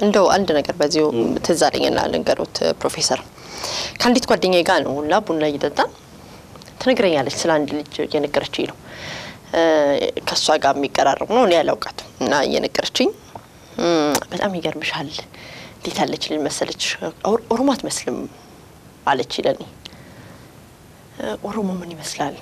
እንደው አንድ ነገር በዚሁ ትዝ አለኝና ልንገሩት ፕሮፌሰር ከአንዲት ጓደኛዬ ጋር ነው ሁላ ቡና እየጠጣን ትነግረኛለች። ስለ አንድ ልጅ እየነገረችኝ ነው። ከእሷ ጋር የሚቀራረቡ ነው። እኔ ያላውቃትም እና እየነገረችኝ በጣም ይገርምሻል፣ እንዴት ያለች ልጅ መሰለች፣ ኦሮሞ አትመስልም አለች ለኔ። ኦሮሞ ምን ይመስላል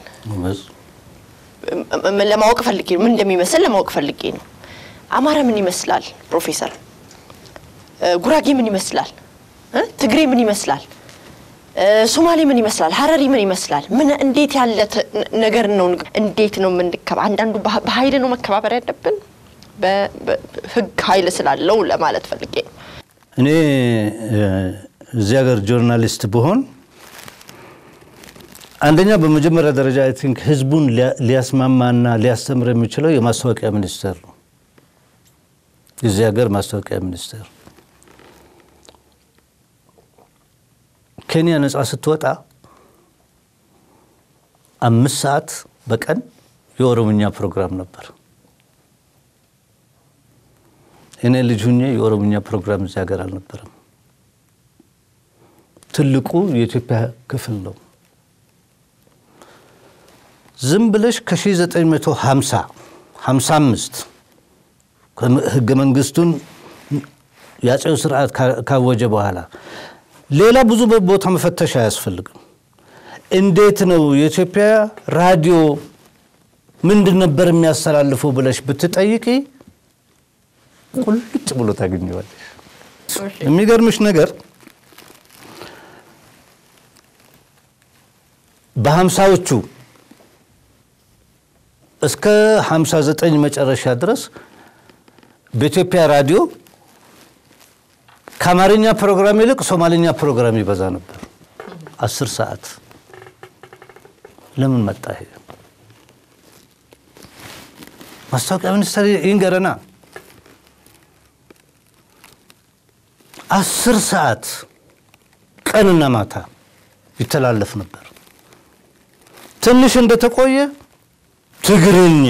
ለማወቅ ፈልጌ ነው። ምን እንደሚመስል ለማወቅ ፈልጌ ነው። አማራ ምን ይመስላል ፕሮፌሰር? ጉራጌ ምን ይመስላል? ትግሬ ምን ይመስላል? ሶማሌ ምን ይመስላል? ሀረሪ ምን ይመስላል? ምን እንዴት ያለ ነገር ነው? እንዴት ነው የምንከባ? አንዳንዱ በኃይል ነው መከባበር ያለብን፣ በህግ ኃይል ስላለው ለማለት ፈልጌ ነው። እኔ እዚህ ሀገር ጆርናሊስት ብሆን አንደኛ በመጀመሪያ ደረጃ አይ ቲንክ ህዝቡን ሊያስማማና ሊያስተምር የሚችለው የማስታወቂያ ሚኒስቴር ነው። የዚህ ሀገር ማስታወቂያ ሚኒስቴር ኬንያ ነጻ ስትወጣ አምስት ሰዓት በቀን የኦሮምኛ ፕሮግራም ነበር። እኔ ልጅ ሁኜ የኦሮምኛ ፕሮግራም እዚህ ሀገር አልነበረም። ትልቁ የኢትዮጵያ ክፍል ነው። ዝም ብለሽ ከ1950 55 ህገ መንግስቱን የአጼው ስርዓት ካወጀ በኋላ ሌላ ብዙ ቦታ መፈተሽ አያስፈልግም። እንዴት ነው የኢትዮጵያ ራዲዮ ምንድን ነበር የሚያስተላልፈው ብለሽ ብትጠይቂ ቁልጭ ብሎ ታገኘዋለሽ። የሚገርምሽ ነገር በሀምሳዎቹ እስከ 59 መጨረሻ ድረስ በኢትዮጵያ ራዲዮ ከአማርኛ ፕሮግራም ይልቅ ሶማሌኛ ፕሮግራም ይበዛ ነበር። አስር ሰዓት ለምን መጣ ይሄ? ማስታወቂያ ሚኒስቴር ይንገረና። አስር ሰዓት ቀንና ማታ ይተላለፍ ነበር። ትንሽ እንደተቆየ ትግርኛ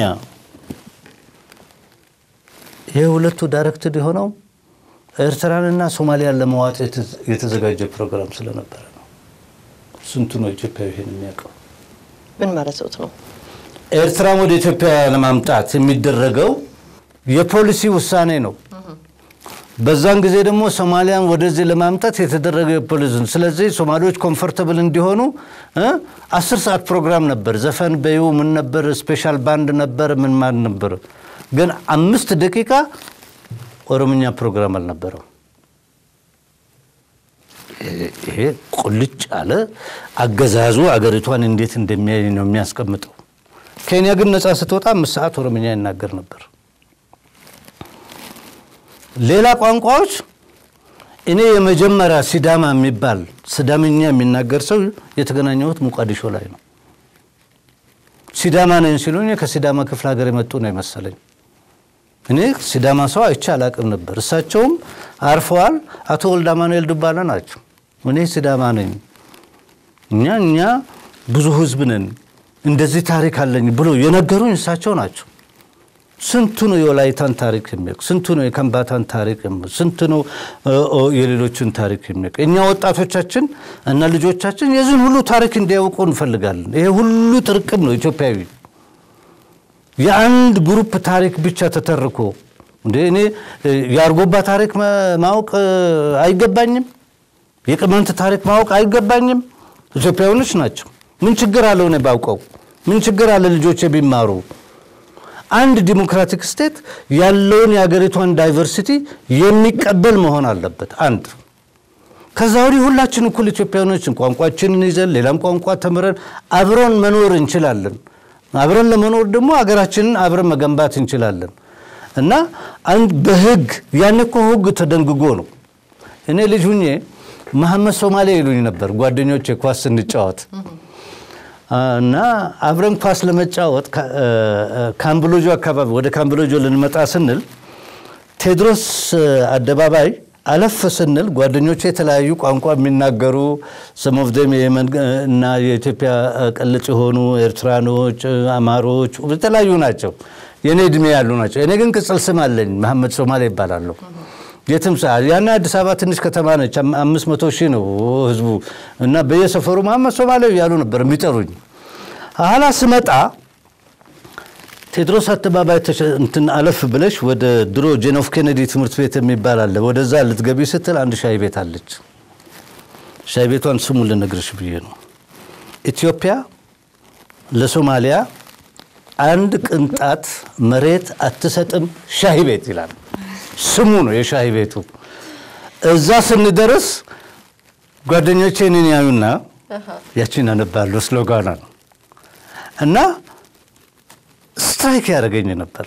ይህ ሁለቱ ዳይሬክትድ የሆነው ኤርትራንና ሶማሊያን ለመዋጥ የተዘጋጀ ፕሮግራም ስለነበረ ነው። ስንቱ ነው ኢትዮጵያዊ ይሄን የሚያውቀው? ምን ማለት ነው? ኤርትራን ወደ ኢትዮጵያ ለማምጣት የሚደረገው የፖሊሲ ውሳኔ ነው። በዛን ጊዜ ደግሞ ሶማሊያን ወደዚህ ለማምጣት የተደረገ የፖሊሲ ስለዚህ ሶማሌዎች ኮምፎርተብል እንዲሆኑ አስር ሰዓት ፕሮግራም ነበር። ዘፈን በዩ ምን ነበር፣ ስፔሻል ባንድ ነበር፣ ምን ማን ነበር። ግን አምስት ደቂቃ ኦሮምኛ ፕሮግራም አልነበረው። ይሄ ቁልጭ አለ አገዛዙ አገሪቷን እንዴት እንደሚያይ ነው የሚያስቀምጠው። ኬንያ ግን ነፃ ስትወጣ አምስት ሰዓት ኦሮምኛ ይናገር ነበር። ሌላ ቋንቋዎች እኔ የመጀመሪያ ሲዳማ የሚባል ሲዳምኛ የሚናገር ሰው የተገናኘሁት ሙቃዲሾ ላይ ነው። ሲዳማ ነኝ ሲሉኝ ከሲዳማ ክፍለ ሀገር የመጡ ነው የመሰለኝ። እኔ ሲዳማ ሰው አይቼ አላቅም ነበር። እሳቸውም አርፈዋል። አቶ ወልደ አማኑኤል ዱባለ ናቸው። እኔ ሲዳማ ነኝ፣ እኛ እኛ ብዙ ህዝብ ነን፣ እንደዚህ ታሪክ አለኝ ብሎ የነገሩኝ እሳቸው ናቸው። ስንቱ ነው የወላይታን ታሪክ የሚያውቅ? ስንቱ ነው የከምባታን ታሪክ የሚያውቅ? ስንቱ ነው የሌሎችን ታሪክ የሚያውቅ? እኛ ወጣቶቻችን እና ልጆቻችን የዚህን ሁሉ ታሪክ እንዲያውቁ እንፈልጋለን። ይሄ ሁሉ ጥርቅም ነው ኢትዮጵያዊ የአንድ ግሩፕ ታሪክ ብቻ ተተርኮ እንደ እኔ የአርጎባ ታሪክ ማወቅ አይገባኝም? የቅማንት ታሪክ ማወቅ አይገባኝም? ኢትዮጵያውያኖች ናቸው። ምን ችግር አለው እኔ ባውቀው? ምን ችግር አለ ልጆቼ ቢማሩ? አንድ ዲሞክራቲክ ስቴት ያለውን የሀገሪቷን ዳይቨርሲቲ የሚቀበል መሆን አለበት። አንድ ከዛ ወዲህ ሁላችን እኩል ኢትዮጵያውያኖችን ቋንቋችንን ይዘን ሌላም ቋንቋ ተምረን አብረን መኖር እንችላለን። አብረን ለመኖር ደግሞ ሀገራችንን አብረን መገንባት እንችላለን። እና አንድ በህግ ያን እኮ ህግ ተደንግጎ ነው። እኔ ልጅ ሁኜ መሐመድ ሶማሌ ይሉኝ ነበር ጓደኞቼ ኳስ ስንጫወት እና አብረን ኳስ ለመጫወት ካምብሎጆ አካባቢ ወደ ካምብሎጆ ልንመጣ ስንል ቴዎድሮስ አደባባይ አለፍ ስንል ጓደኞቹ የተለያዩ ቋንቋ የሚናገሩ ሰሞፍደም የመን እና የኢትዮጵያ ቅልጽ የሆኑ ኤርትራኖች፣ አማሮች የተለያዩ ናቸው። የእኔ እድሜ ያሉ ናቸው። እኔ ግን ቅጽል ስም አለኝ፣ መሐመድ ሶማሌ ይባላለሁ። የትም ሰዓት ያኔ አዲስ አበባ ትንሽ ከተማ ነች። አም- አምስት መቶ ሺህ ነው ህዝቡ እና በየሰፈሩ መሐመድ ሶማሌ እያሉ ነበር የሚጠሩኝ። ኋላ ስመጣ ቴዎድሮስ አደባባይ ተሸ- እንትን አለፍ ብለሽ ወደ ድሮ ጄን ኤፍ ኬኔዲ ትምህርት ቤት የሚባል አለ። ወደዛ ልትገቢ ስትል አንድ ሻይ ቤት አለች። ሻይ ቤቷን ስሙን ልነግርሽ ብዬ ነው። ኢትዮጵያ ለሶማሊያ አንድ ቅንጣት መሬት አትሰጥም ሻይ ቤት ይላል። ስሙ ነው የሻይ ቤቱ። እዛ ስንደርስ ጓደኞቼ እኔን ያዩና ያቺን አነባለሁ ስሎጋና ነው እና ስትራይክ ያደረገኝ ነበር።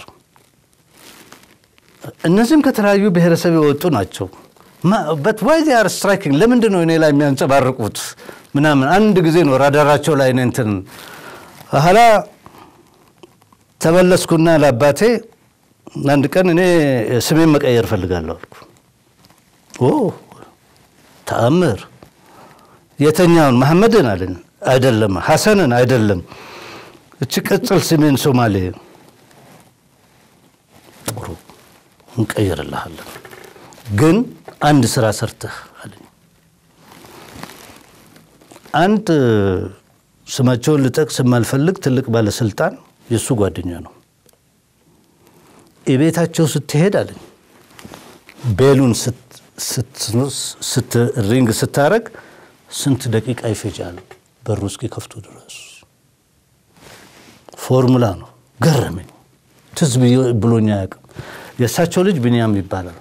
እነዚህም ከተለያዩ ብሔረሰብ የወጡ ናቸው። በት ዋይ ዚያር ስትራይኪንግ ለምንድን ነው እኔ ላይ የሚያንጸባርቁት ምናምን። አንድ ጊዜ ነው ራዳራቸው ላይ እኔ እንትን ኋላ ተመለስኩና ለአባቴ አንድ ቀን እኔ ስሜን መቀየር እፈልጋለሁ አልኩ። ኦ ተአምር የተኛውን መሐመድን አለን አይደለም፣ ሐሰንን አይደለም፣ እቺ ቅጽል ስሜን ሶማሌ ጥሩ እንቀይርልሃለን፣ ግን አንድ ስራ ሰርተህ አለኝ። አንድ ስማቸውን ልጠቅስ የማልፈልግ ትልቅ ባለስልጣን የእሱ ጓደኛ ነው። የቤታቸው ስትሄድ አለኝ ቤሉን ሪንግ ስታረግ ስንት ደቂቃ ይፈጃል በሩ እስኪከፍቱ ድረስ። ፎርሙላ ነው። ገረመኝ። ትዝ ብሎኛ አያውቅም። የእሳቸው ልጅ ብንያም ይባላል።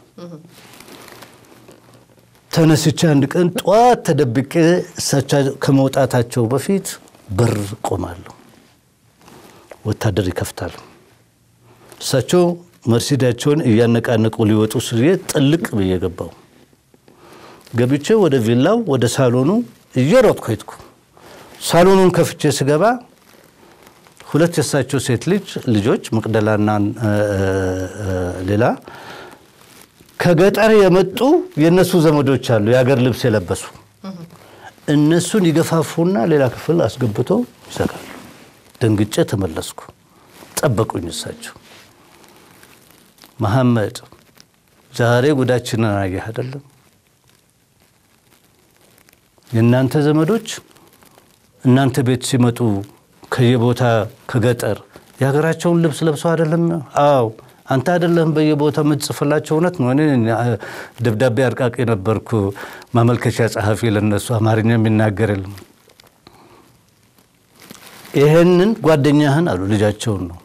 ተነስቼ አንድ ቀን ጠዋት ተደብቄ እሳቸው ከመውጣታቸው በፊት በር ቆማለሁ። ወታደር ይከፍታል። እሳቸው መርሲዳቸውን እያነቃነቁ ሊወጡ ስዬ ጥልቅ ብዬ ገባው። ገብቼ ወደ ቪላው ወደ ሳሎኑ እየሮጥኩ ሄድኩ። ሳሎኑን ከፍቼ ስገባ ሁለት የእሳቸው ሴት ልጅ ልጆች መቅደላና ሌላ ከገጠር የመጡ የእነሱ ዘመዶች አሉ፣ የሀገር ልብስ የለበሱ እነሱን ይገፋፉና ሌላ ክፍል አስገብቶ ይዘጋሉ። ደንግጬ ተመለስኩ። ጠበቁኝ እሳቸው። መሐመድ ዛሬ ጉዳችንን አየህ አይደለም? የእናንተ ዘመዶች እናንተ ቤት ሲመጡ ከየቦታ ከገጠር የሀገራቸውን ልብስ ለብሰው አይደለም? አዎ አንተ አይደለም በየቦታ የምትጽፍላቸው። እውነት ነው። እኔ ደብዳቤ አርቃቂ ነበርኩ፣ ማመልከቻ ጸሐፊ ለነሱ አማርኛ የሚናገር የለም። ይሄንን ጓደኛህን አሉ ልጃቸውን ነው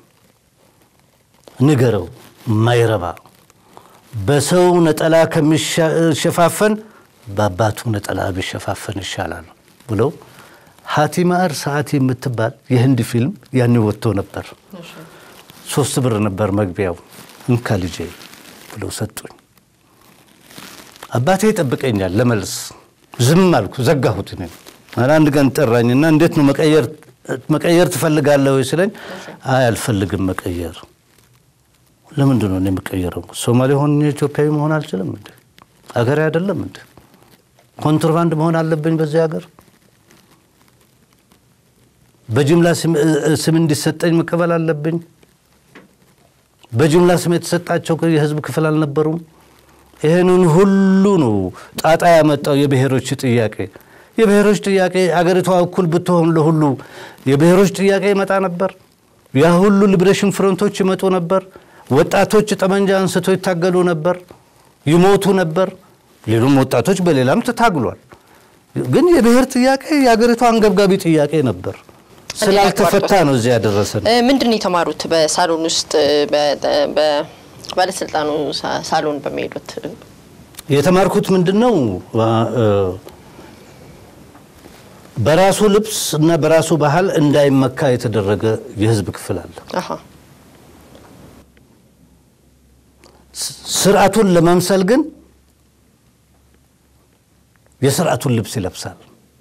ንገረው፣ ማይረባ በሰው ነጠላ ከሚሸፋፈን በአባቱ ነጠላ ቢሸፋፈን ይሻላል ብለው ሀቲማር ሰዓት የምትባል የህንድ ፊልም ያኔ ወጥቶ ነበር። ሶስት ብር ነበር መግቢያው። እንካ ልጄ ብለው ሰጡኝ። አባቴ ይጠብቀኛል ለመልስ። ዝም አልኩ፣ ዘጋሁት። እኔ አንድ ቀን ጠራኝና እንዴት ነው መቀየር ትፈልጋለህ ወይ ስለኝ፣ አይ አልፈልግም መቀየር። ለምንድን ነው እኔ የምቀየረው? ሶማሌ ሆኜ ኢትዮጵያዊ መሆን አልችልም እንዴ? አገሬ አይደለም እንዴ? ኮንትሮባንድ መሆን አለብኝ በዚህ ሀገር? በጅምላ ስም እንዲሰጠኝ መቀበል አለብኝ? በጅምላ ስም የተሰጣቸው የህዝብ ክፍል አልነበሩም? ይህንን ሁሉ ነው ጣጣ ያመጣው የብሔሮች ጥያቄ። የብሔሮች ጥያቄ አገሪቷ እኩል ብትሆን ለሁሉ የብሔሮች ጥያቄ ይመጣ ነበር። ያ ሁሉ ሊብሬሽን ፍሮንቶች ይመጡ ነበር። ወጣቶች ጠመንጃ አንስቶ ይታገሉ ነበር፣ ይሞቱ ነበር። ሌሎም ወጣቶች በሌላም ተታግሏል። ግን የብሔር ጥያቄ የአገሪቷ አንገብጋቢ ጥያቄ ነበር። ስላልተፈታ ነው እዚያ ያደረሰን። ምንድን ነው የተማሩት በሳሎን ውስጥ በባለስልጣኑ ሳሎን በሚሄዱት? የተማርኩት ምንድን ነው በራሱ ልብስ እና በራሱ ባህል እንዳይመካ የተደረገ የህዝብ ክፍል አለ። ስርዓቱን ለመምሰል ግን የስርዓቱን ልብስ ይለብሳል።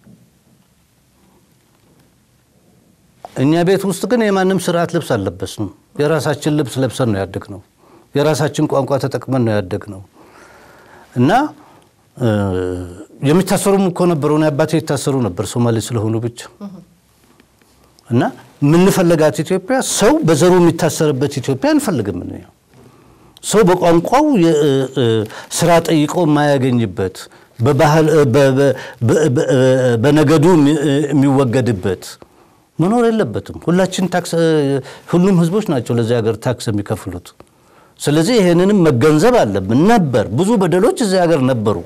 እኛ ቤት ውስጥ ግን የማንም ስርዓት ልብስ አልለበስንም። የራሳችን ልብስ ለብሰን ነው ያደግነው። የራሳችን ቋንቋ ተጠቅመን ነው ያደግነው እና የሚታሰሩም እኮ ነበሩ። እኔ አባቴ ይታሰሩ ነበር ሶማሌ ስለሆኑ ብቻ እና የምንፈልጋት ኢትዮጵያ ሰው በዘሩ የሚታሰርበት ኢትዮጵያ አንፈልግም። ሰው በቋንቋው የ- እ- እ- ስራ ጠይቆ የማያገኝበት በባህል እ- በ- በ- በ- በ- በነገዱ የሚ- የሚወገድበት መኖር የለበትም። ሁላችን ታክስ እ፣ ሁሉም ህዝቦች ናቸው ለዚህ ሀገር ታክስ የሚከፍሉት። ስለዚህ ይሄንንም መገንዘብ አለብን። ነበር ብዙ በደሎች እዚህ ሀገር ነበሩ።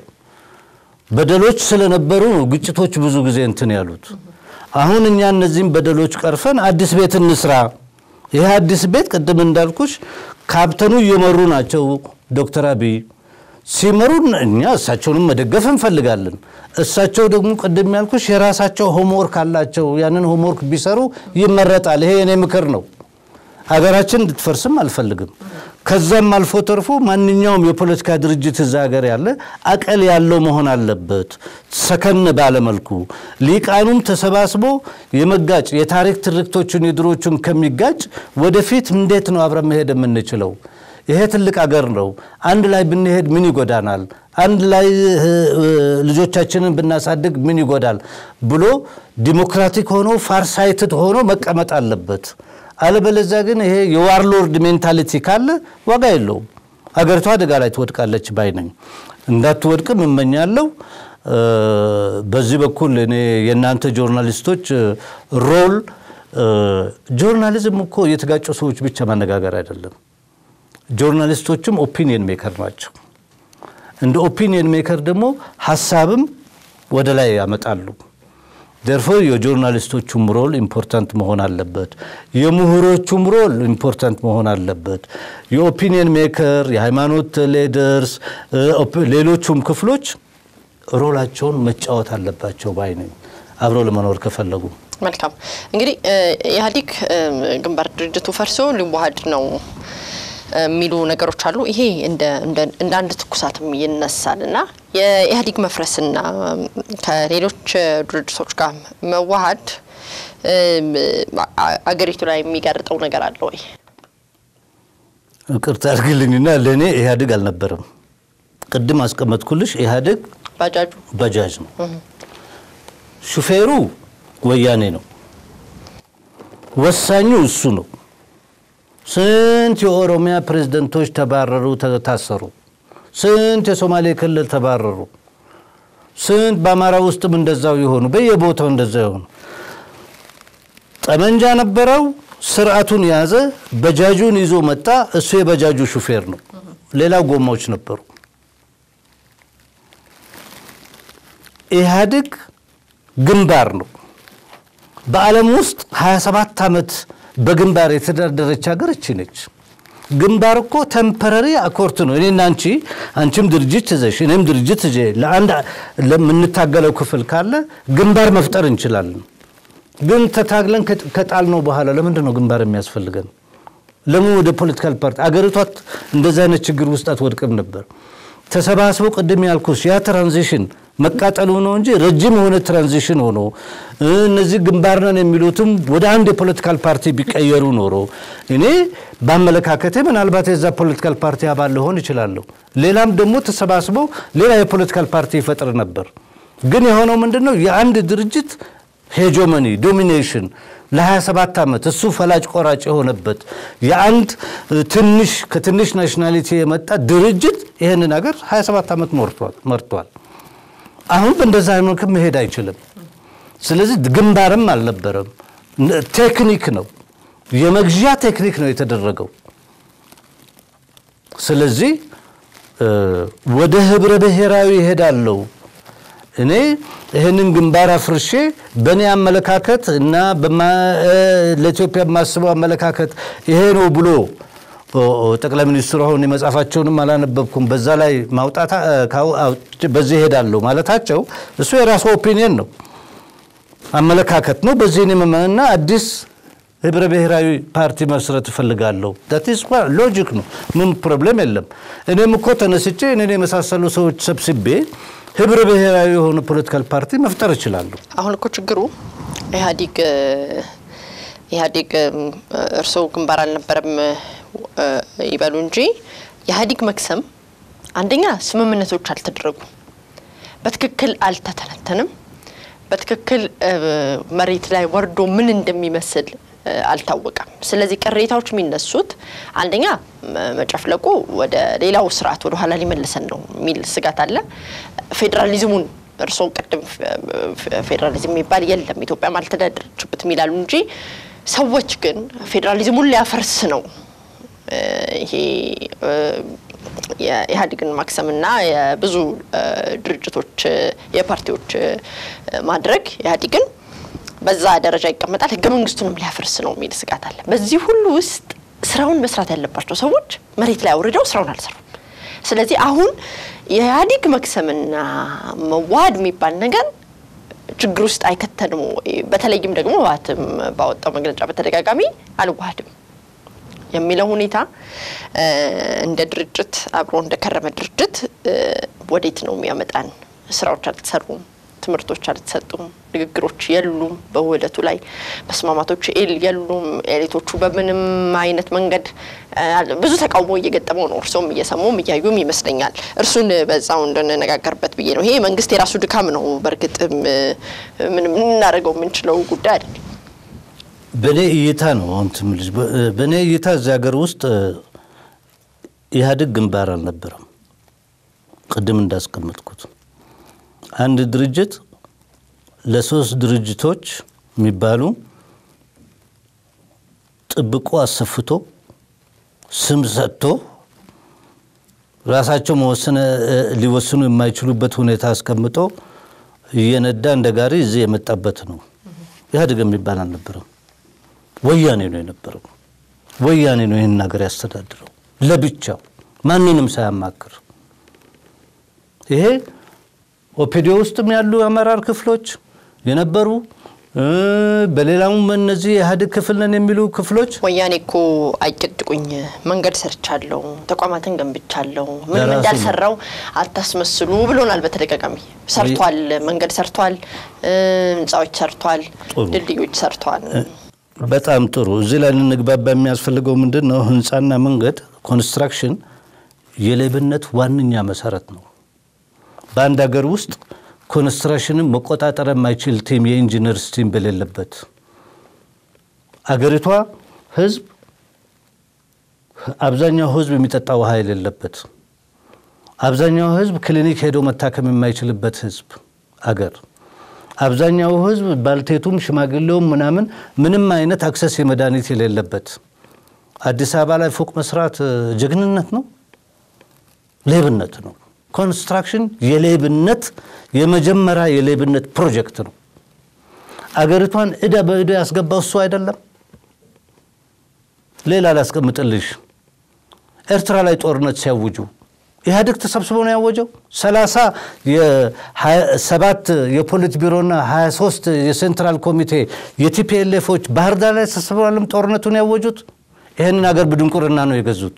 በደሎች ስለነበሩ ነው ግጭቶች ብዙ ጊዜ እንትን ያሉት። አሁን እኛ እነዚህም በደሎች ቀርፈን አዲስ ቤት እንስራ። ይህ አዲስ ቤት ቅድም እንዳልኩሽ ካፕተኑ እየመሩ ናቸው ዶክተር አብይ ሲመሩ እኛ እሳቸውንም መደገፍ እንፈልጋለን። እሳቸው ደግሞ ቅድም ያልኩሽ የራሳቸው ሆምወርክ አላቸው። ያንን ሆምወርክ ቢሰሩ ይመረጣል። ይሄ የኔ ምክር ነው። ሀገራችን እንድትፈርስም አልፈልግም። ከዛም አልፎ ተርፎ ማንኛውም የፖለቲካ ድርጅት እዛ ሀገር ያለ አቀል ያለው መሆን አለበት። ሰከን ባለመልኩ ሊቃኑም ተሰባስቦ የመጋጭ የታሪክ ትርክቶችን የድሮቹን ከሚጋጭ ወደፊት እንዴት ነው አብረን መሄድ የምንችለው? ይሄ ትልቅ አገር ነው። አንድ ላይ ብንሄድ ምን ይጎዳናል? አንድ ላይ እ፣ እ፣ ልጆቻችንን ብናሳድግ ምን ይጎዳል ብሎ ዲሞክራቲክ ሆኖ ፋርሳይትድ ሆኖ መቀመጥ አለበት። አለበለዚያ ግን ይሄ የዋርሎርድ ሜንታሊቲ ካለ ዋጋ የለውም። አገሪቷ አደጋ ላይ ትወድቃለች ባይ ነኝ። እንዳትወድቅም እመኛለሁ። እ፣ በዚህ በኩል እኔ የእናንተ ጆርናሊስቶች እ፣ ሮል እ፣ ጆርናሊዝም እኮ የተጋጩ ሰዎች ብቻ ማነጋገር አይደለም። ጆርናሊስቶችም ኦፒኒየን ሜከር ናቸው። እንደ ኦፒኒየን ሜከር ደግሞ ሀሳብም ወደ ላይ ያመጣሉ። ደርፎር የጆርናሊስቶቹም ሮል ኢምፖርታንት መሆን አለበት። የምሁሮቹም ሮል ኢምፖርታንት መሆን አለበት። የኦፒኒየን ሜከር፣ የሃይማኖት ሌደርስ፣ ሌሎቹም ክፍሎች ሮላቸውን መጫወት አለባቸው ባይ ነኝ አብረው ለመኖር ከፈለጉ። መልካም እንግዲህ እ፣ ኢህአዴግ እ፣ ግንባር ድርጅቱ ፈርሶ ሊዋሃድ ነው እ፣ የሚሉ ነገሮች አሉ። ይሄ እንደ እንደ- እንደ አንድ ትኩሳትም ይነሳል እና የኢህአዴግ መፍረስና ከሌሎች እ፣ ድርጅቶች ጋር መዋሃድ እ፣ አ- አገሪቱ ላይ የሚጋርጠው ነገር አለ ወይ? ቅርታ አድርግልኝና ለእኔ ኢህአዴግ አልነበረም። ቅድም አስቀመጥኩልሽ ኢህአዴግ ባጃጁ ባጃጅ ነው። ሹፌሩ ወያኔ ነው። ወሳኙ እሱ ነው። ስንት የኦሮሚያ ፕሬዝደንቶች ተባረሩ፣ ተ- ታሰሩ። ስንት የሶማሌ ክልል ተባረሩ። ስንት በአማራ ውስጥም እንደዛው የሆኑ በየቦታው እንደዛው የሆኑ ጠመንጃ ነበረው፣ ስርዓቱን ያዘ፣ በጃጁን ይዞ መጣ። እሱ የበጃጁ ሹፌር ነው። ሌላው ጎማዎች ነበሩ። ኢህአዴግ ግንባር ነው። በዓለም ውስጥ 27 ዓመት በግንባር የተዳደረች ሀገር እቺ ነች። ግንባር እኮ ተምፐረሪ አኮርት ነው። እኔና አንቺ አንቺም ድርጅት ይዘሽ እኔም ድርጅት ይዤ ለአንድ ለምንታገለው ክፍል ካለ ግንባር መፍጠር እንችላለን። ግን ተታግለን ከጣልነው በኋላ ለምንድን ነው ግንባር የሚያስፈልገን? ለምን ወደ ፖለቲካል ፓርቲ አገሪቷ እንደዚህ አይነት ችግር ውስጥ አትወድቅም ነበር? ተሰባስበው ቅድም ያልኩሽ ያ ትራንዚሽን መቃጠሉ ነው እንጂ ረጅም የሆነ ትራንዚሽን ሆኖ እነዚህ ግንባር ነን የሚሉትም ወደ አንድ የፖለቲካል ፓርቲ ቢቀየሩ ኖሮ እኔ በአመለካከቴ ምናልባት የዛ ፖለቲካል ፓርቲ አባል ልሆን እችላለሁ። ሌላም ደግሞ ተሰባስበው ሌላ የፖለቲካል ፓርቲ ይፈጥር ነበር። ግን የሆነው ምንድን ነው? የአንድ ድርጅት ሄጆመኒ ዶሚኔሽን ለ27 ዓመት እሱ ፈላጭ ቆራጭ የሆነበት የአንድ ትንሽ ከትንሽ ናሽናሊቲ የመጣ ድርጅት ይህንን ሀገር 27 ዓመት መርቷል። አሁን በእንደዛ መልክ መሄድ አይችልም። ስለዚህ ግንባርም አልነበረም። ቴክኒክ ነው፣ የመግዣ ቴክኒክ ነው የተደረገው። ስለዚህ ወደ ህብረ ብሔራዊ ይሄዳለው እኔ ይህንን ግንባር አፍርሼ በእኔ አመለካከት እና ለኢትዮጵያ የማስበው አመለካከት ይሄ ነው ብሎ ጠቅላይ ሚኒስትሩ አሁን የመጽሐፋቸውንም አላነበብኩም። በዛ ላይ ማውጣት በዚህ ይሄዳለሁ ማለታቸው እሱ የራሱ ኦፒኒየን ነው፣ አመለካከት ነው። በዚህ እና አዲስ ህብረ ብሔራዊ ፓርቲ መስረት እፈልጋለሁ። ዳትስ ሎጂክ ነው፣ ምን ፕሮብሌም የለም። እኔም እኮ ተነስቼ እኔን የመሳሰሉ ሰዎች ሰብስቤ ህብረ ብሔራዊ የሆነ ፖለቲካል ፓርቲ መፍጠር እችላለሁ። አሁን እኮ ችግሩ ኢህአዴግ ኢህአዴግ እርስዎ ግንባር አልነበረም ይበሉ እንጂ የኢህአዴግ መክሰም አንደኛ ስምምነቶች አልተደረጉም፣ በትክክል አልተተነተንም፣ በትክክል መሬት ላይ ወርዶ ምን እንደሚመስል አልታወቀም። ስለዚህ ቅሬታዎች የሚነሱት አንደኛ መጨፍለቁ ወደ ሌላው ስርዓት ወደ ኋላ ሊመልሰን ነው የሚል ስጋት አለ። ፌዴራሊዝሙን እርስዎ ቅድም ፌዴራሊዝም የሚባል የለም ኢትዮጵያም አልተዳደረችበትም ይላሉ እንጂ ሰዎች ግን ፌዴራሊዝሙን ሊያፈርስ ነው ይሄ የኢህአዴግን ማክሰምና የብዙ ድርጅቶች የፓርቲዎች ማድረግ ኢህአዴግን በዛ ደረጃ ይቀመጣል፣ ህገ መንግስቱንም ሊያፈርስ ነው የሚል ስጋት አለ። በዚህ ሁሉ ውስጥ ስራውን መስራት ያለባቸው ሰዎች መሬት ላይ አውርደው ስራውን አልሰሩም። ስለዚህ አሁን የኢህአዴግ መክሰምና መዋሃድ የሚባል ነገር ችግር ውስጥ አይከተንም ወይ? በተለይም ደግሞ ህወሓትም ባወጣው መግለጫ በተደጋጋሚ አልዋሃድም የሚለው ሁኔታ እንደ ድርጅት አብሮ እንደከረመ ድርጅት ወዴት ነው የሚያመጣን? ስራዎች አልተሰሩም፣ ትምህርቶች አልተሰጡም፣ ንግግሮች የሉም፣ በውህደቱ ላይ መስማማቶች የሉም። ኤሊቶቹ በምንም አይነት መንገድ ብዙ ተቃውሞ እየገጠመው ነው። እርስዎም እየሰሙም እያዩም ይመስለኛል። እርሱን በዛው እንድንነጋገርበት ብዬ ነው። ይሄ መንግስት የራሱ ድካም ነው። በእርግጥም ምንም እናደርገው የምንችለው ጉዳይ አይደለም። በእኔ እይታ ነው አሁን ትምልጅ በእኔ እይታ እዚህ ሀገር ውስጥ ኢህአዴግ ግንባር አልነበረም። ቅድም እንዳስቀመጥኩት አንድ ድርጅት ለሶስት ድርጅቶች የሚባሉ ጥብቆ አሰፍቶ ስም ሰጥቶ ራሳቸው መወሰነ ሊወስኑ የማይችሉበት ሁኔታ አስቀምጦ እየነዳ እንደ ጋሪ እዚህ የመጣበት ነው። ኢህአዴግ የሚባል አልነበረም። ወያኔ ነው የነበረው። ወያኔ ነው ይህን ሀገር ያስተዳድረው ለብቻው ማንንም ሳያማክር። ይሄ ኦፒዲዮ ውስጥም ያሉ የአመራር ክፍሎች የነበሩ በሌላውም እነዚህ የኢህአዴግ ክፍል ነን የሚሉ ክፍሎች ወያኔ እኮ አይጨድቁኝ፣ መንገድ ሰርቻለሁ፣ ተቋማትን ገንብቻለሁ፣ ምንም ለራሱ ነው። እንዳልሰራው አታስመስሉ ብሎናል በተደጋጋሚ። ሰርቷል፣ መንገድ ሰርቷል፣ ህንፃዎች ሰርቷል፣ ጥሩ። ድልድዮች ሰርቷል። በጣም ጥሩ። እዚህ ላይ ልንግባባ የሚያስፈልገው ምንድን ነው? ህንፃና መንገድ ኮንስትራክሽን የሌብነት ዋነኛ መሰረት ነው። በአንድ ሀገር ውስጥ ኮንስትራክሽንን መቆጣጠር የማይችል ቲም የኢንጂነርስ ቲም በሌለበት አገሪቷ ህዝብ አብዛኛው ህዝብ የሚጠጣ ውሃ የሌለበት አብዛኛው ህዝብ ክሊኒክ ሄዶ መታከም የማይችልበት ህዝብ አገር አብዛኛው ህዝብ ባልቴቱም ሽማግሌውም ምናምን ምንም አይነት አክሰስ የመድኃኒት የሌለበት አዲስ አበባ ላይ ፎቅ መስራት እ፣ ጀግንነት ነው? ሌብነት ነው። ኮንስትራክሽን የሌብነት የመጀመሪያ የሌብነት ፕሮጀክት ነው። አገሪቷን እዳ በእዳ ያስገባው እሱ አይደለም። ሌላ ላስቀምጥልሽ። ኤርትራ ላይ ጦርነት ሲያውጁ ኢህአዴግ ተሰብስቦ ነው ያወጀው። ሰላሳ ሰባት የፖሊት ቢሮና 23 የሴንትራል ኮሚቴ የቲፒኤልኤፎች ባህር ዳር ላይ ተሰብስበው አለም ጦርነቱን ያወጁት። ይህንን አገር በድንቁርና ነው የገዙት።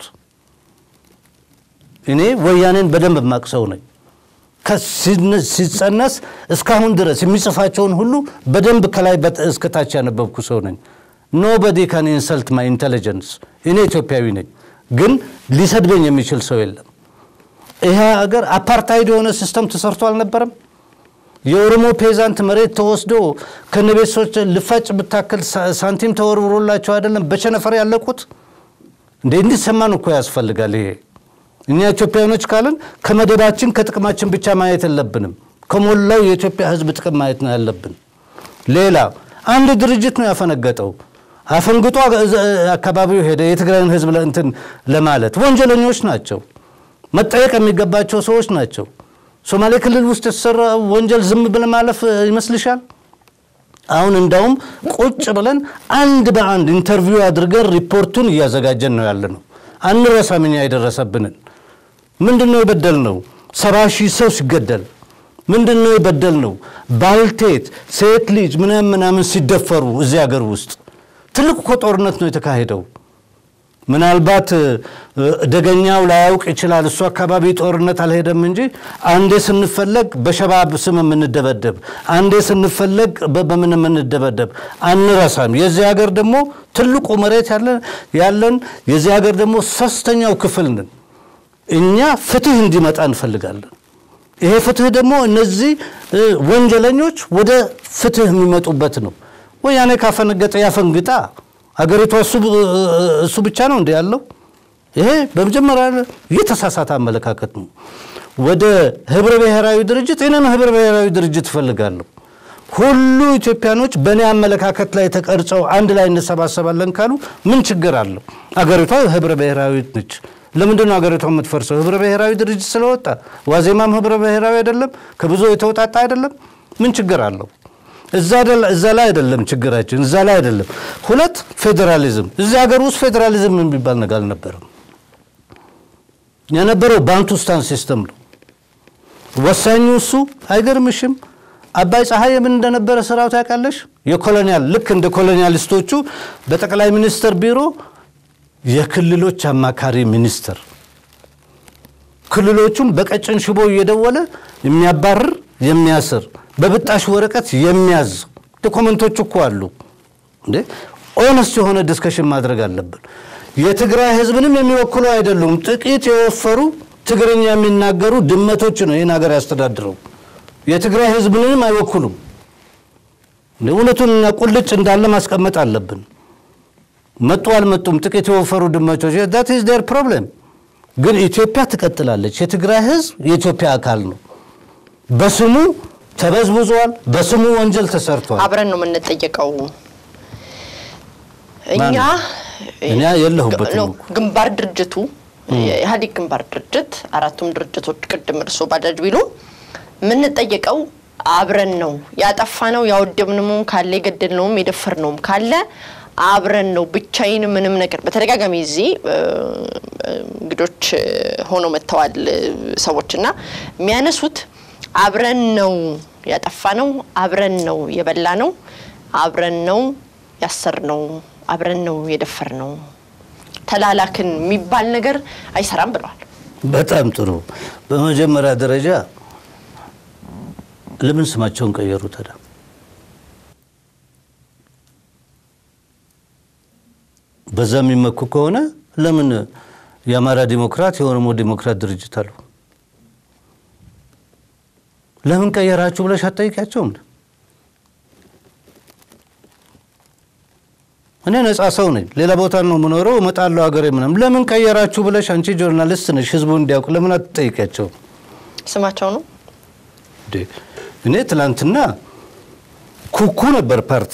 እኔ ወያኔን በደንብ የማቅሰው ነኝ። ከሲነ- ሲጸነስ እስካሁን ድረስ የሚጽፋቸውን ሁሉ በደንብ ከላይ በት- እስከታች ያነበብኩ ሰው ነኝ። ኖበዲ ካን ኢንሰልት ማይ ኢንቴሊጀንስ። እኔ ኢትዮጵያዊ ነኝ፣ ግን ሊሰድበኝ የሚችል ሰው የለም። ይሄ ሀገር አፓርታይድ የሆነ ሲስተም ተሰርቶ አልነበረም? የኦሮሞ ፔዛንት መሬት ተወስዶ ከነቤተሰቦች ልፋጭ ብታክል ሳ- ሳንቲም ተወርውሮላቸው አይደለም በቸነፈር ያለቁት? እንዴ እንዲሰማን እኮ ያስፈልጋል ይሄ እኛ ኢትዮጵያውያኖች ካልን ከመደባችን ከጥቅማችን ብቻ ማየት የለብንም። ከሞላው የኢትዮጵያ ሕዝብ ጥቅም ማየት ነው ያለብን። ሌላ አንድ ድርጅት ነው ያፈነገጠው። አፈንግጦ እዛ አካባቢው ሄደ የትግራይን ሕዝብ እንትን ለማለት ወንጀለኞች ናቸው፣ መጠየቅ የሚገባቸው ሰዎች ናቸው። ሶማሌ ክልል ውስጥ የተሰራ ወንጀል ዝም ብለን ማለፍ ይመስልሻል? አሁን እንዳውም ቁጭ ብለን አንድ በአንድ ኢንተርቪው አድርገን ሪፖርቱን እያዘጋጀን ነው ያለ ነው። አንረሳም እኛ የደረሰብንን ምንድን ነው የበደል ነው? ሰባ ሺህ ሰው ሲገደል ምንድን ነው የበደል ነው? ባልቴት ሴት ልጅ ምናምን ምናምን ሲደፈሩ እዚህ ሀገር ውስጥ ትልቅ እኮ ጦርነት ነው የተካሄደው። ምናልባት እ፣ ደገኛው ላያውቅ ይችላል። እሱ አካባቢ ጦርነት አልሄደም እንጂ አንዴ ስንፈለግ በሸባብ ስም የምንደበደብ፣ አንዴ ስንፈለግ በ- በምን የምንደበደብ አንረሳም። የዚህ ሀገር ደግሞ ትልቁ መሬት ያለን ያለን የዚህ ሀገር ደግሞ ሶስተኛው ክፍል ነን። እኛ ፍትህ እንዲመጣ እንፈልጋለን። ይሄ ፍትህ ደግሞ እነዚህ እ፣ ወንጀለኞች ወደ ፍትህ የሚመጡበት ነው። ወያኔ ካፈነገጠ ያፈንግጣ። አገሪቷ እሱ ብቻ ነው እንዲ ያለው? ይሄ በመጀመሪያ የተሳሳተ አመለካከት ነው። ወደ ህብረ ብሔራዊ ድርጅት እኔም ህብረ ብሔራዊ ድርጅት እፈልጋለሁ። ሁሉ ኢትዮጵያኖች በእኔ አመለካከት ላይ ተቀርጸው አንድ ላይ እንሰባሰባለን ካሉ ምን ችግር አለው? አገሪቷ ህብረ ብሔራዊ ነች። ለምንድን ነው አገሪቷ የምትፈርሰው? ህብረ ብሔራዊ ድርጅት ስለወጣ። ዋዜማም ህብረ ብሔራዊ አይደለም? ከብዙ የተውጣጣ አይደለም? ምን ችግር አለው? እዛ ላይ አይደለም ችግራችን፣ እዛ ላይ አይደለም። ሁለት ፌዴራሊዝም፣ እዚህ ሀገር ውስጥ ፌዴራሊዝም የሚባል ነገር አልነበረም። የነበረው ባንቱስታን ሲስተም ነው። ወሳኙ እሱ አይገርምሽም? አባይ ፀሐይ ምን እንደነበረ ስራው ታውቃለሽ? የኮሎኒያል ልክ እንደ ኮሎኒያሊስቶቹ በጠቅላይ ሚኒስትር ቢሮ የክልሎች አማካሪ ሚኒስትር ክልሎቹን በቀጭን ሽቦ እየደወለ የሚያባርር የሚያስር በብጣሽ ወረቀት የሚያዝ ዶኮመንቶች እኮ አሉ እንዴ። ኦነስት የሆነ ዲስከሽን ማድረግ አለብን። የትግራይ ህዝብንም የሚወክሉ አይደሉም። ጥቂት የወፈሩ ትግርኛ የሚናገሩ ድመቶች ነው ይህን ሀገር ያስተዳድረው። የትግራይ ህዝብንም አይወክሉም። እውነቱንና ቁልጭ እንዳለ ማስቀመጥ አለብን። መጡ አልመጡም ጥቂት የወፈሩ ድመቶች ዳት ኢዝ ዴር ፕሮብሌም። ግን ኢትዮጵያ ትቀጥላለች። የትግራይ ህዝብ የኢትዮጵያ አካል ነው። በስሙ ተበዝብዟል። በስሙ ወንጀል ተሰርቷል። አብረን ነው የምንጠየቀው። እኛ እኔ የለሁበትም። ግንባር ድርጅቱ የኢህአዴግ ግንባር ድርጅት አራቱም ድርጅቶች ቅድም እርሶ ባጃጅ ቢሉ የምንጠየቀው አብረን ነው። ያጠፋ ነው ያወደብነውም ካለ የገደልነውም የደፈርነውም ካለ አብረን ነው። ብቻዬን ምንም ነገር በተደጋጋሚ እዚህ እንግዶች ሆነው መጥተዋል ሰዎች እና የሚያነሱት አብረን ነው ያጠፋ ነው፣ አብረን ነው የበላ ነው፣ አብረን ነው ያሰር ነው፣ አብረን ነው የደፈር ነው። ተላላክን የሚባል ነገር አይሰራም ብለዋል። በጣም ጥሩ። በመጀመሪያ ደረጃ ለምን ስማቸውን ቀየሩ ታዲያ? በዛ የሚመኩ ከሆነ ለምን የአማራ ዲሞክራት የኦሮሞ ዲሞክራት ድርጅት አሉ? ለምን ቀየራችሁ ብለሽ አትጠይቂያቸውም? እኔ ነፃ ሰው ነኝ። ሌላ ቦታ ነው የምኖረው፣ እመጣለሁ ሀገሬ ምናምን። ለምን ቀየራችሁ ብለሽ አንቺ ጆርናሊስት ነሽ፣ ህዝቡ እንዲያውቅ ለምን አትጠይቂያቸውም? ስማቸው ነው እኔ ትላንትና ኩኩ ነበር ፓርቲ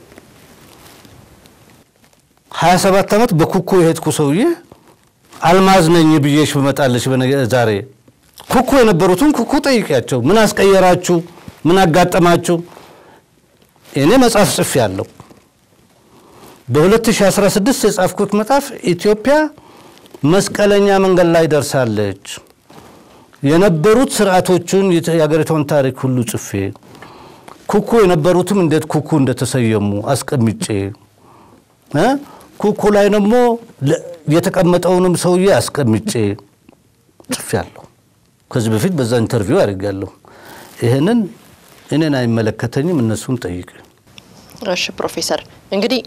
ሀያ ሰባት ዓመት በኩኩ የሄድኩ ሰውዬ አልማዝ ነኝ ብዬሽ ብመጣለች ዛሬ ኩኩ የነበሩትን ኩኩ ጠይቂያቸው። ምን አስቀየራችሁ? ምን አጋጠማችሁ? እኔ መጽሐፍ ጽፌ ያለው በ2016 የጻፍኩት መጽሐፍ ኢትዮጵያ መስቀለኛ መንገድ ላይ ደርሳለች። የነበሩት ስርዓቶቹን የሀገሪቷን ታሪክ ሁሉ ጽፌ ኩኩ የነበሩትም እንዴት ኩኩ እንደተሰየሙ አስቀምጬ ኩኩ ላይ ደግሞ የተቀመጠውንም ሰውዬ አስቀምጬ ጽፌያለሁ። ከዚህ በፊት በዛ ኢንተርቪው አድርጌያለሁ። ይህንን እኔን አይመለከተኝም፣ እነሱን ጠይቅ። እሺ ፕሮፌሰር እንግዲህ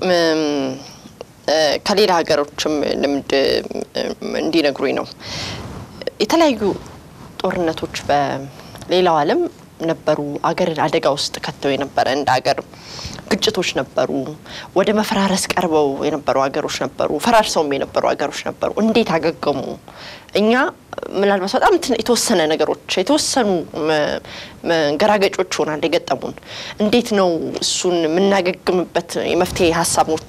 ከሌላ ሀገሮችም ልምድ እንዲነግሩኝ ነው። የተለያዩ ጦርነቶች በሌላው ዓለም ነበሩ። አገርን አደጋ ውስጥ ከተው የነበረ እንደ ሀገር ግጭቶች ነበሩ። ወደ መፈራረስ ቀርበው የነበሩ ሀገሮች ነበሩ። ፈራርሰውም የነበሩ ሀገሮች ነበሩ። እንዴት አገገሙ? እኛ ምናልባት በጣም የተወሰነ ነገሮች የተወሰኑ ገራገጮች ሆናል የገጠሙን። እንዴት ነው እሱን የምናገግምበት የመፍትሄ ሀሳቦች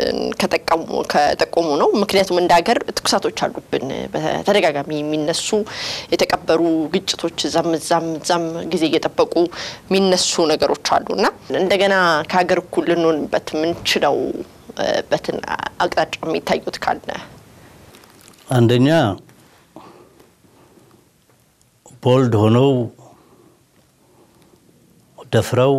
ከጠቆሙ ነው። ምክንያቱም እንደ ሀገር ትኩሳቶች አሉብን። በተደጋጋሚ የሚነሱ የተቀበሩ ግጭቶች እዛም እዛም እዛም ጊዜ እየጠበቁ የሚነሱ ነገሮች አሉ እና እንደገና ከሀገር እኩል ልንሆንበት የምንችለው በትን አቅጣጫ የሚታዩት ካለ አንደኛ ቦልድ ሆነው ደፍረው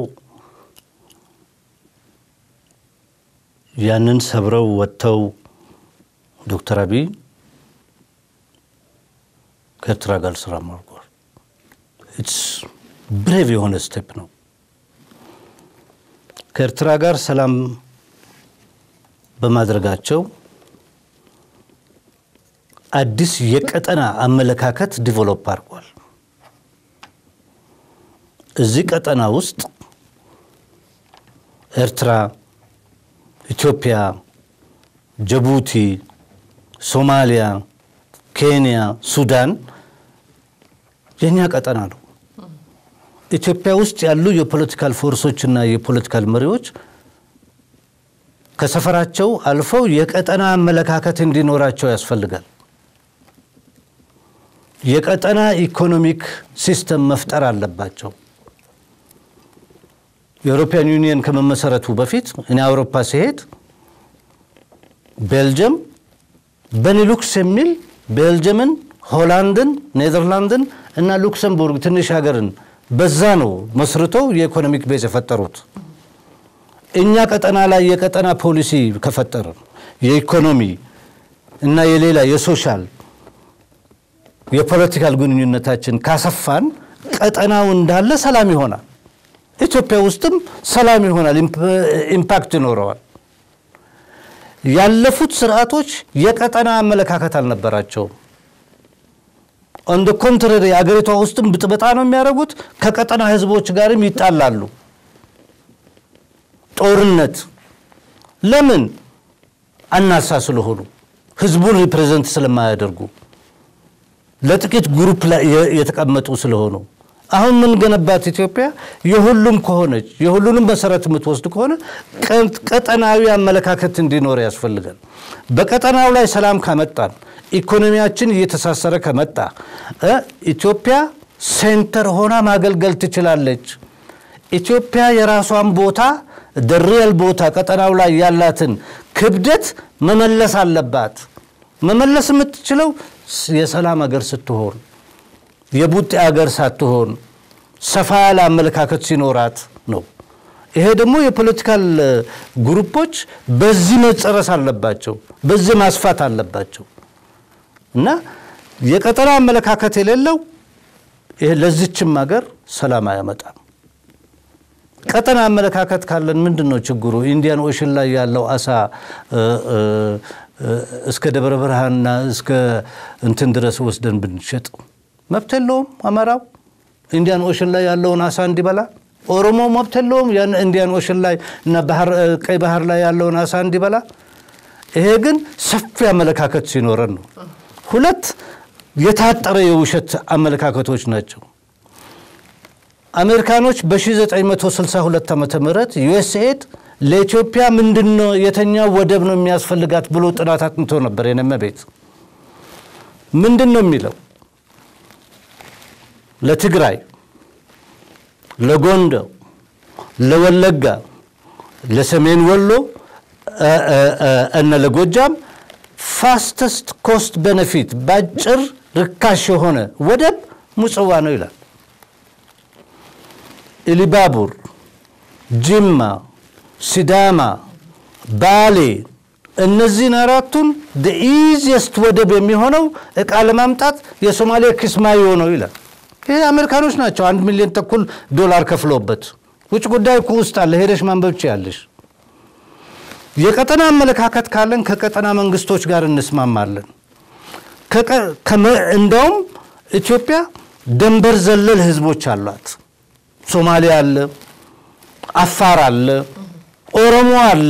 ያንን ሰብረው ወጥተው ዶክተር አብይ ከኤርትራ ጋር ስራ ማርጓል። ኢትስ ብሬቭ የሆነ ስቴፕ ነው። ከኤርትራ ጋር ሰላም በማድረጋቸው አዲስ የቀጠና አመለካከት ዲቨሎፕ አድርጓል። እዚህ ቀጠና ውስጥ ኤርትራ፣ ኢትዮጵያ፣ ጅቡቲ፣ ሶማሊያ፣ ኬንያ፣ ሱዳን የእኛ ቀጠና ነው። ኢትዮጵያ ውስጥ ያሉ የፖለቲካል ፎርሶችና የፖለቲካል መሪዎች ከሰፈራቸው አልፈው የቀጠና አመለካከት እንዲኖራቸው ያስፈልጋል። የቀጠና ኢኮኖሚክ ሲስተም መፍጠር አለባቸው። የአውሮፓያን ዩኒየን ከመመሰረቱ በፊት እኔ አውሮፓ ሲሄድ ቤልጅየም በኒሉክስ የሚል ቤልጅየምን፣ ሆላንድን፣ ኔዘርላንድን እና ሉክሰምቡርግ ትንሽ ሀገርን በዛ ነው መስርተው የኢኮኖሚክ ቤዝ የፈጠሩት። እኛ ቀጠና ላይ የቀጠና ፖሊሲ ከፈጠርን የኢኮኖሚ እና የሌላ የሶሻል የፖለቲካል ግንኙነታችን ካሰፋን ቀጠናው እንዳለ ሰላም ይሆናል። ኢትዮጵያ ውስጥም ሰላም ይሆናል፣ ኢምፓክት ይኖረዋል። ያለፉት ስርዓቶች የቀጠና አመለካከት አልነበራቸውም። ኦን ኮንትራሪ አገሪቷ ውስጥም ብጥበጣ ነው የሚያደርጉት። ከቀጠና ህዝቦች ጋርም ይጣላሉ። ጦርነት ለምን አናሳ ስለሆኑ ህዝቡን ሪፕሬዘንት ስለማያደርጉ ለጥቂት ግሩፕ ላይ የተቀመጡ ስለሆኑ አሁን ምን ገነባት ኢትዮጵያ የሁሉም ከሆነች የሁሉንም መሰረት የምትወስድ ከሆነ ቀጠናዊ አመለካከት እንዲኖር ያስፈልጋል። በቀጠናው ላይ ሰላም ካመጣን ኢኮኖሚያችን እየተሳሰረ ከመጣ ኢትዮጵያ ሴንተር ሆና ማገልገል ትችላለች። ኢትዮጵያ የራሷን ቦታ ደሪያል ቦታ ቀጠናው ላይ ያላትን ክብደት መመለስ አለባት። መመለስ የምትችለው የሰላም ሀገር ስትሆን የቡጤ ሀገር ሳትሆን ሰፋ ያለ አመለካከት ሲኖራት ነው። ይሄ ደግሞ የፖለቲካል ግሩፖች በዚህ መጨረስ አለባቸው፣ በዚህ ማስፋት አለባቸው እና የቀጠና አመለካከት የሌለው ለዚችም ሀገር ሰላም አያመጣም። ቀጠና አመለካከት ካለን ምንድን ነው ችግሩ? ኢንዲያን ኦሽን ላይ ያለው አሳ እስከ ደብረ ብርሃንና እስከ እንትን ድረስ ወስደን ብንሸጥ መብት የለውም አማራው ኢንዲያን ኦሽን ላይ ያለውን አሳ እንዲበላ። ኦሮሞ መብት የለውም ያን ኢንዲያን ኦሽን ላይ እና ቀይ ባህር ላይ ያለውን አሳ እንዲበላ። ይሄ ግን ሰፊ አመለካከት ሲኖረን ነው። ሁለት የታጠረ የውሸት አመለካከቶች ናቸው። አሜሪካኖች በ1962 ዓ ም ዩኤስኤድ ለኢትዮጵያ ምንድን ነው የተኛው ወደብ ነው የሚያስፈልጋት ብሎ ጥናት አጥንቶ ነበር። የነመ ቤት ምንድን ነው የሚለው ለትግራይ፣ ለጎንደር፣ ለወለጋ፣ ለሰሜን ወሎ እና ለጎጃም ፋስተስት ኮስት ቤነፊት በአጭር ርካሽ የሆነ ወደብ ምጽዋ ነው ይላል። ኢሊባቡር፣ ጅማ፣ ሲዳማ፣ ባሌ እነዚህን አራቱን ኢዚየስት ወደብ የሚሆነው እቃ ለማምጣት የሶማሌ ኪስማዮ ነው ይላል። ይሄ አሜሪካኖች ናቸው አንድ ሚሊዮን ተኩል ዶላር ከፍለውበት። ውጭ ጉዳይ እኮ ውስጥ አለ፣ ሄደሽ ማንበብ ትችያለሽ። የቀጠና አመለካከት ካለን ከቀጠና መንግስቶች ጋር እንስማማለን። እንደውም ኢትዮጵያ ደንበር ዘለል ህዝቦች አሏት። ሶማሌ አለ፣ አፋር አለ፣ ኦሮሞ አለ፣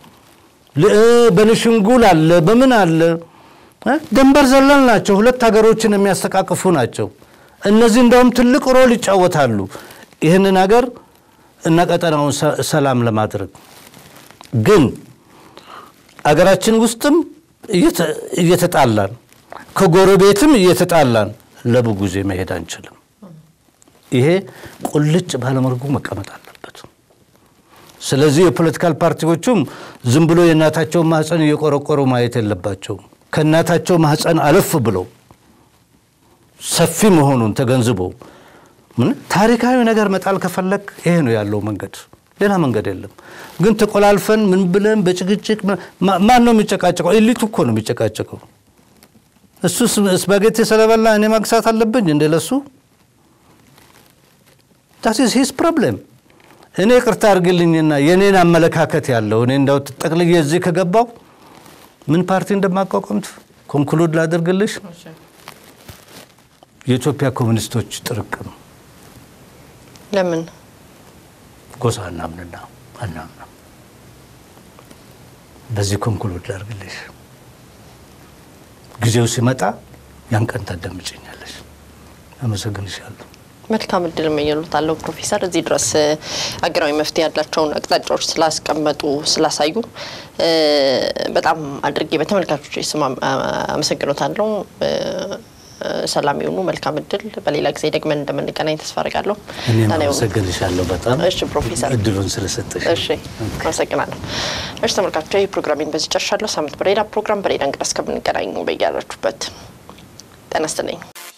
በንሽንጉል አለ፣ በምን አለ። ደንበር ዘለል ናቸው። ሁለት ሀገሮችን የሚያስተቃቅፉ ናቸው። እነዚህ እንደውም ትልቅ ሮል ይጫወታሉ ይህንን ሀገር እና ቀጠናውን ሰላም ለማድረግ ግን አገራችን ውስጥም እየተጣላን ከጎረቤትም እየተጣላን ለብዙ ጊዜ መሄድ አንችልም። ይሄ ቁልጭ ባለመርጉ መቀመጥ አለበት። ስለዚህ የፖለቲካል ፓርቲዎቹም ዝም ብሎ የእናታቸውን ማህፀን እየቆረቆሩ ማየት የለባቸውም። ከእናታቸው ማህፀን አለፍ ብለው ሰፊ መሆኑን ተገንዝቦ ታሪካዊ ነገር መጣል ከፈለግ ይሄ ነው ያለው መንገድ፣ ሌላ መንገድ የለም። ግን ተቆላልፈን ምን ብለን በጭቅጭቅ ማን ነው የሚጨቃጨቀው? ኤሊቱ እኮ ነው የሚጨቃጨቀው። እሱ ስፓጌቲ ስለበላ እኔ ማግሳት አለብኝ እንደ ለሱ ዳስ ሂስ ፕሮብሌም። እኔ ቅርታ አድርግልኝና የእኔን አመለካከት ያለው እኔ እንዳው ጠቅልዬ እዚህ ከገባው ምን ፓርቲ እንደማቋቋም ኮንክሉድ ላደርግልሽ የኢትዮጵያ ኮሚኒስቶች ጥርቅም ለምን ጎሳ አናምንና አናምንም። በዚህ ኮንክሉድ ላድርግልሽ። ጊዜው ሲመጣ ያን ቀን ታዳምጭኛለሽ። አመሰግንሻለሁ። መልካም እድል እመኝልዎታለሁ ፕሮፌሰር። እዚህ ድረስ ሀገራዊ መፍትሄ ያላቸውን አቅጣጫዎች ስላስቀመጡ ስላሳዩ በጣም አድርጌ በተመልካቾች ስም አመሰግኖታለሁ። ሰላም ይሁኑ። መልካም እድል። በሌላ ጊዜ ደግመን እንደምንገናኝ ተስፋ አድርጋለሁ። እኔም ደህና ይሁኑ። አመሰግንሻለሁ በጣም እሺ ፕሮፌሰር እድሉን ስለሰጠሽ። እሺ አመሰግናለሁ። እሺ ተመልካቾች ይህ ፕሮግራሜን በዚህ ጨርሻለሁ። ሳምንት በሌላ ፕሮግራም በሌላ እንግዳ እስከምንገናኝ በያላችሁበት ጤና ይስጥልኝ።